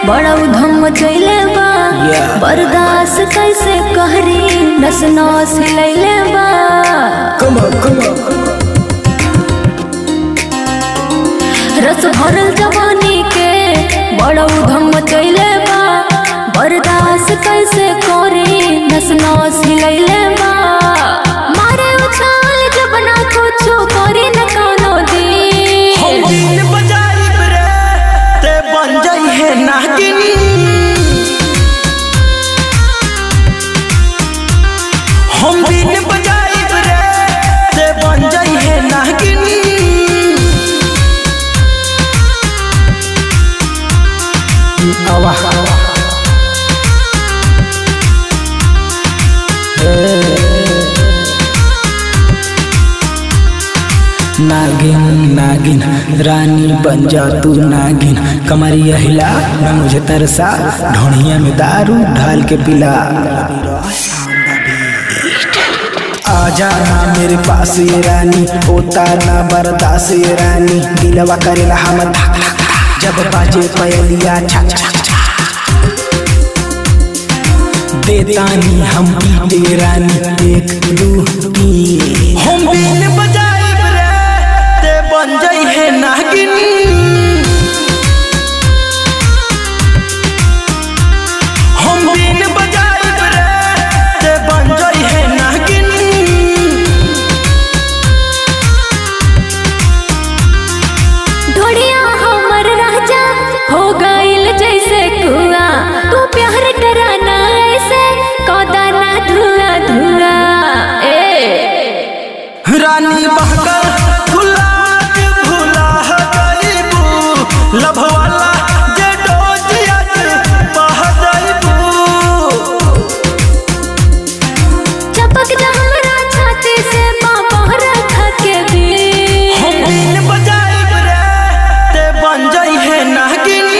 बड़ा उधम चैले बा Yeah. बर्दाश्त कैसे कहरी नस नस हिलैले बा Come on, come on. रस भरल जवानी के बड़ा उधम चैले बा बर्दाश्त कैसे करी नस नस हिलैले बा मारे उछाल जब ना कुछो करी न कोनो हम दी बीन बजाइब रे ते बन जाई है नागिनी हम बीन बजाइब रे ते बन जाई है नागिनी आवा नागिन नागिन रानी बन जा तू नागिन कमरिया हिला न मुझे तरसा ढोणिया में दारू ढाल के पिला आजा ना मेरे पास ये रानी होता ना बर्दाश्त ये रानी दिलवा करेला हम धक धक धक। जब बाजे पयलिया छा छा छा देतानी हम पीते रानी एक दू तीन हम बीन बजाइब रे ते बन जाई है नागिनी हम बीन बजाइब रे ते बन जाई है नागिनी ढोड़िया हमर राजा हो गइल जैसे कुआ तू प्यार कराना ऐसे कदा ना धुआ धुआ ए रानी बहकर भुला के भुला गईबू लभ वाला जे डोजिया बह जाइबू चपक जा हमरा छाती से बाबा रखा के दी हम बीन बजाइब रे ते बन जाई है नागिनी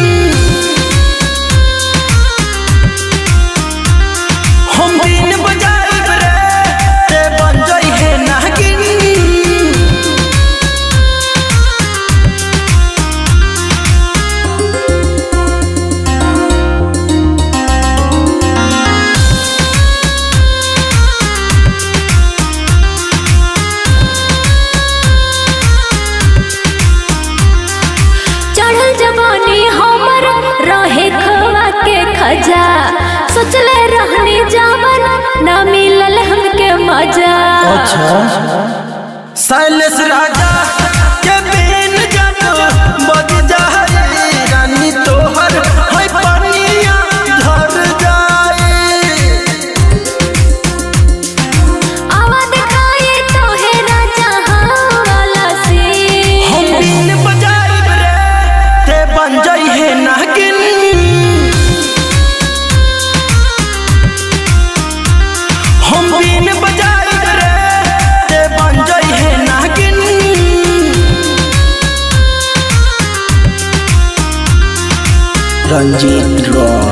हम बीन बजाइब रे ते बन जाई है नागिनी चढ़ल जवानी हमर रहे खवा के खजा सोचले रहनी जावन ना मिलल हमके मजा शैलेश राजा के बेन जब बज जाए रानी तोहर है पनिया झर जाए आवा दिखाए तो है राजा वाला से हम बीन बजाइब रे ते बन जाई है नागिन हम बीन बजाइब रे ते बन जाई है नागिन रंजीत रॉय